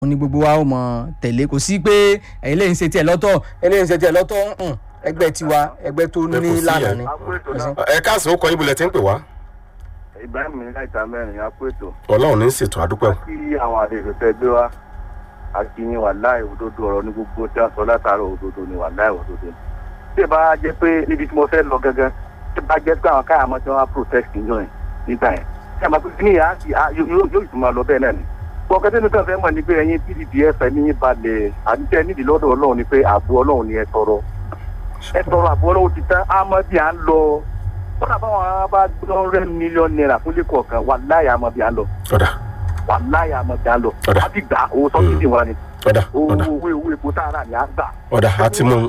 òun ni gbogbo wa ó mọ tẹ̀lé kò sí pé ẹ̀yin lè ń ṣe tiẹ̀ lọ́tọ̀ ẹ̀yin lè ń ṣe tiẹ̀ lọ́tọ̀ ǹǹ, ẹgbẹ́ tiwa ẹgbẹ́ tó Ẹ kò ní sí lánàá yẹn. ni. ẹ káàsán ó kọ yín bulẹ̀ tí ń pè wá ibrahim ní láìta mẹ́rin á pé tó ọlọ́run ní ṣètò àdúpẹ́ o. kí àwọn àlejò tẹ gbé wá akínyìn wà láì òdodo ọ̀rọ̀ ní gbogbo tí a sọ látàrọ òdodo ni wà láì òdodo ni. tí ì bá jẹ́ pé níbi tí mo fẹ́ lọ gangan tí ì bá jẹ́ pé àwọn káyà mọ́tí wọn á protest níjọ yẹn nígbà yẹn tí a máa pé kí ni ìyá sí yóò yóò tún máa lọ bẹ́ẹ̀ náà ni. bọ́ọ̀kẹ́ tí nìkan fẹ́ mọ̀ ni pé ẹ̀yin pdp ẹ̀fẹ̀ ní balẹ̀ àdúgbò nídìí lọ́dọ̀ ọlọ́run ni pé ààbò ọlọ́run ni ẹ tọrọ ẹ tọrọ ààbò ọlọ́run ti tán àmọ́ bí à ń lọ kọ́nà báwọn bá gbọ́n rẹ́ mílíọ̀nù náírà fún lẹ́kọ̀ọ́ kan wà láyà àmọ́ bí à ń lọ ọ̀dà wà láyà àmọ́ bí à ń lọ Ọ̀dà. a ti gbà owó sọ́kìtì wa ni ọ̀dà owó ọ̀dà owó owó epo tá a rà ní à ń gbà. ọ̀dà àti mú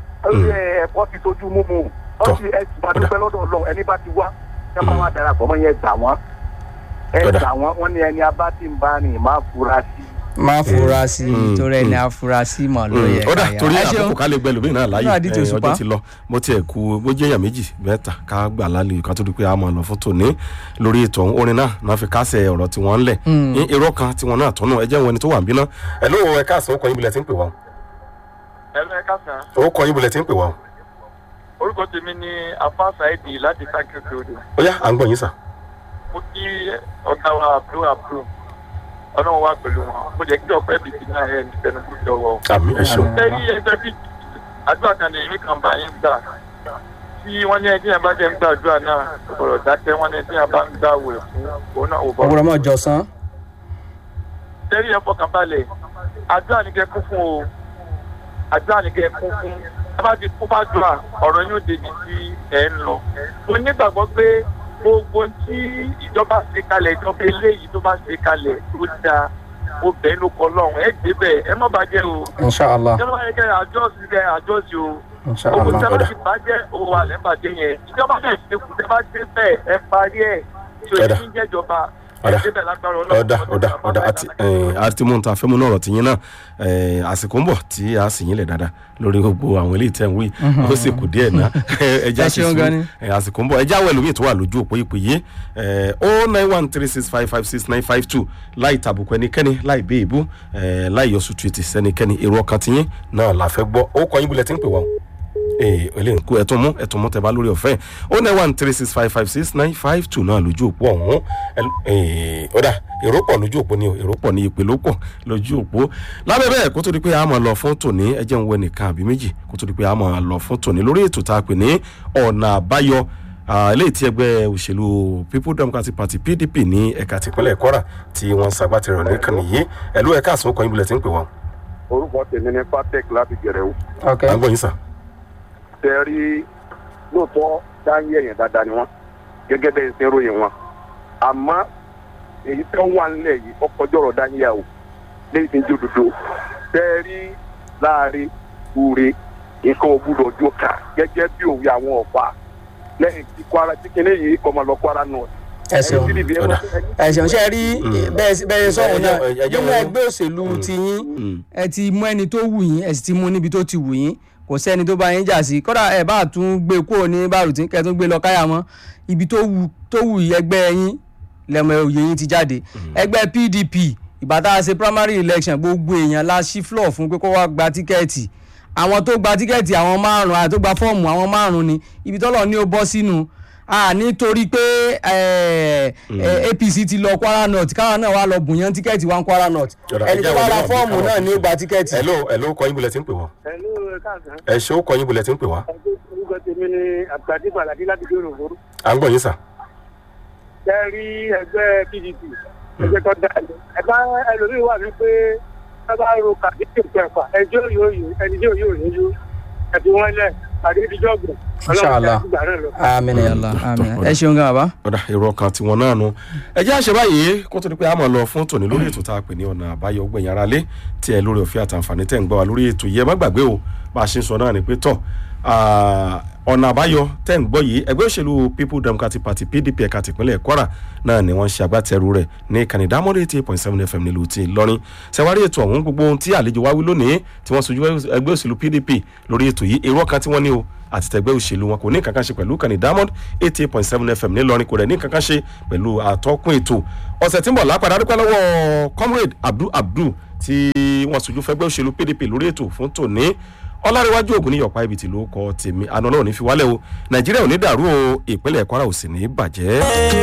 ẹ̀kọ́ ti tójú mú mu Tọ́. wọ́n ti ẹ̀ ti máa dúpẹ́ lọ́dọ̀ ọlọ́run ẹni bá ti wá ẹ máa wá darapọ̀ mọ́ yẹn gbà wọ́n ẹ Ọ̀dà. gbà wọ́n wọ́n ní ẹni abá ti ń bá rìn máa fura sí i. má fura sí i Mm, torí ẹni afurasí mọ̀ ló yẹ ọ̀dà ká torí yà. Ẹ ṣeun. àkókò ká lè gbẹ lómi náà láàyè Náà díje ẹ, òṣùpá. ọjọ́ ti lọ mo tiẹ̀ ku bó jẹ́ èèyàn méjì mẹ́ta ká gbà lálẹ́ ká tó di pé a máa lọ fún tòní lórí ètò ọ̀hún orin náà náà fi kásẹ̀ ọ̀rọ̀ tí wọ́n ń lẹ̀ ní irọ́ kan tí wọ́n náà tọ́nà ẹ jẹ́ wọn ẹni tó wà ń bínú ẹ ló ẹ káàsán ó kọ yín bulẹ̀ tí ń pè wá ẹ̀rọ ẹ̀ka sàn ó kọ yín bulẹ̀ tí ń pè wá orúkọ tèmi ní afa saidi láti kákìrì odò ó yá à ń gbọ́ yín sà mo kí ọ̀gá wa àbúrò àbúrò ọlọ́run wá pẹ̀lú wọn mo jẹ́ kí ọ̀pẹ́ bìbí náà ẹ̀ ní tẹnubu jọwọ́. àmì ẹ ṣeun lẹ́yìn ẹgbẹ́ bíi àdúrà kan ní èmi kan bá yín gbà tí wọ́n ní ẹni tí yẹn bá jẹ́ ń gbàdúrà náà ọ̀rọ̀ dákẹ́ wọ́n ní ẹni tí yẹn bá ń gbà wẹ̀ fún òun náà ò bọ̀. ọ̀gbọ̀n mọ̀ jọ̀sán. lẹ́yìn ẹ̀ fọkàn balẹ̀ àdúrà ní kẹ́ kún fún o àdúrà ní kẹ́ kún fún ẹ bá ti kún fàdúrà ọ̀rọ̀ yóò débi tí ẹ̀ ń lọ. mo nígbàgbọ́ pé gbogbo tí ìjọba ṣe kalẹ̀ ìjọba eléyìí tó bá ṣe kalẹ̀ tó dáa ó bẹ́ẹ̀ ló kọ́ lọ́hùn ẹ̀ gbé bẹ́ẹ̀ ẹ má bàjẹ́ o inṣàlá ìjọba yẹn kẹ́ àjọsí kẹ́ àjọsí o owó inṣàlá. tí a bá ti bàjẹ́ owó wa lẹ́ bàjẹ́ yẹn ìjọba náà ṣe kù tẹ́ bá ṣe bẹ́ẹ̀ ẹ parí ẹ̀ tí o Ọ̀dà. ní jẹ́jọba ẹ Ọ̀dà. débẹ̀ lágbára ọlọ́run ọ̀dà ọ̀dà ọ̀dà àti àti mú ta fẹ́ mú náà ọ̀rọ̀ tìyín náà eh, àsìkò ń bọ̀ tí a sì yín lẹ̀ dáadáa lórí gbogbo àwọn eléyìí tẹ̀ ń wí ó sì kù díẹ̀ náà ẹja Ẹ sì ṣeun sùn gan ni. àsìkò ń bọ̀ ẹja awẹ́ lómi tó wà lójú òpó ìpè yìí o nine one three six five five six nine five two láì tàbùkù ẹnikẹ́ni láì bẹ́ ìbú eh, láì yọ sùtù ètì sẹ́nikẹ́ni èrò ọkàn tìyín náà la fẹ́ gbọ́ ó kọ́ yín bulẹ̀ tí ń pè wá o ee eléyìí kú ẹtún mú ẹtún mú tẹbá lórí ọ̀fẹ́ ó nine one three six five five six nine five two náà lójú òpó ọ̀hún ee ọ̀dà èrò pọ̀ lójú òpó ni o èrò pọ̀ ní ìpè ló pọ̀ lójú òpó lábẹ́ bẹ́ẹ̀ kó tó di pé a máa lọ fún tòní ẹ jẹ́ ń wẹ nìkan àbí méjì kó tó di pé a máa lọ fún tòní lórí ètò tá a pè ní ọ̀nà àbáyọ ah, eléyìí tí ẹgbẹ́ òṣèlú people democratic party pdp ní ẹ̀ka tìpínlẹ̀ kwara tí wọ́n ń ṣagbátẹrù nìkan nìyí ẹ̀lú ẹ̀ka àsùnwó kan ibùdó tí ń pè wọ́n. orúkọ tèmi ní patek láti gẹ̀rẹ́ o. ok à ń gbọ́ yín sà. tẹ rí lóòótọ́ dáńyé èèyàn dáadáa ni wọ́n gẹ́gẹ́ bẹ́ẹ̀ ṣe ń ròyìn wọn àmọ́ èyí tó ń wà nílẹ̀ yìí ọkọjọ́ ọ̀rọ̀ dáńyé o lẹ́yìn tí ń jó dodo tẹ rí láàrin ure nǹkan ògbúdọ̀ ojú ká gẹ́gẹ́ bí òwe àwọn ọ̀pá lẹ́yìn tí kwara tí kinní yìí kọ́ máa lọ kwara náà. ẹ ṣeun Ọ̀dà. ẹ ṣeun ṣe rí bẹ́ẹ̀ bẹ́ẹ̀ sọ̀rọ̀ náà ẹ jẹ́ nínú wọn- ẹgbẹ́ òṣèlú tiyín Mm. ẹ ti mú ẹni tó wù yín ẹ sì ti mú níbi tó ti wù yín kò sẹ́ni tó bá yín jà sí kódà ẹ bá tún gbé kúrò ní bárùtí kẹ́ tún gbé lọ káyà mọ́ ibi tó wù tó wù yín ẹgbẹ́ yín lẹ́mọ òye yín ti jáde ẹgbẹ́ pdp ìgbà tá a ṣe primary election gbogbo èèyàn la ṣí floor fún pé kó wá gba tíkẹ́ẹ̀tì àwọn tó gba tíkẹ́ẹ̀tì àwọn márùn-ún àti tó gba fọ́ọ̀mù àwọn márùn-ún ni ibi tọ́lọ̀ ní ó bọ́ sínú a nítorí pé eh, eh, apc ti lọ kwara north káwọn náà wá lọ bùnyàn tíkẹ́ẹ̀tì wá ń kwara north Ọ̀dà, ẹni ẹ tó jẹ́ bá àwọn ra onímọ̀ fọ́ọ̀mù bí náà káwọn ní ó gba tíkẹ́ẹ̀tì. ẹ̀ló ẹ̀ló kọ́ yín bulẹ̀ tí ń pè wọ́n. ẹ̀lú káàsán ẹ̀ ṣó kọ́ yín bulẹ̀ tí ń pè wá. orúkọ tèmi ni àgbàdì gbàlàdé láti dé òròfòrò à ń gbọ́ yín sà. ṣe rí ẹgbẹ́ pdp ẹgbẹ́ tó dá ẹgbẹ́ ẹlòmíì wà ní pé ẹ bá ro kàdé tó kẹfà ẹjọ́ yóò yó ẹni yóò yóò ní yó ẹbí wọn lẹ kàdé ìdíjọ́ gbọ̀n Inshallah. àmín ya Allah àmín ẹ ṣeun gan bàbá. ọ̀dà èrò ọkàn tiwọn náà nu. ẹ jẹ́ àṣẹ báyìí kó tó di pé a máa lọ fún tòní lórí ètò tá a pè ní ọ̀nà àbáyọ gbẹ̀yìn ara lé tí ẹ lórí ọ̀fẹ́ àtàǹfààní tẹ̀ ń gbọ́ wa lórí ètò yìí ẹ má gbàgbé o bá a ṣe ń sọ náà ni pé tọ̀ ah, ọ̀nà àbáyọ tẹ̀ ń gbọ́ yìí ẹgbẹ́ òṣèlú people democratic party pdp ẹ̀ka tìpínlẹ̀ kwara náà ni wọ́n ṣe agbátẹrù rẹ̀ ní ìkànnì dámọ́dé eighty eight point seven fm nílùú ti ìlọrin ṣẹwárí ètò ọ̀hún gbogbo ohun tí àlejò wá wí lónìí tí wọ́n sojú ẹgbẹ́ òṣèlú pdp lórí ètò yìí èrò ọkàn tí wọ́n ní o àti tẹgbẹ́ òṣèlú wọn kò ní kankan ṣe pẹ̀lú kàní diamond eighty eight point seven fm nílọrin kò rẹ̀ ní kankan ṣe pẹ̀lú àtọ́kùn ètò ọ̀sẹ̀ tí ń bọ̀ lápadà dúpẹ́ lọ́wọ́ comrade abdul abdul tí wọ́n sojú fẹ́gbẹ́ òṣèlú pdp lórí ètò fún tòní ọlárẹ̀wájú ògùn ní yọ̀pá ibi tí ló kọ tèmi àná náà ò ní fi wálẹ̀ o nàìjíríà ò ní dàrú o ìpínlẹ̀ kwara ò sì ní bàjẹ́.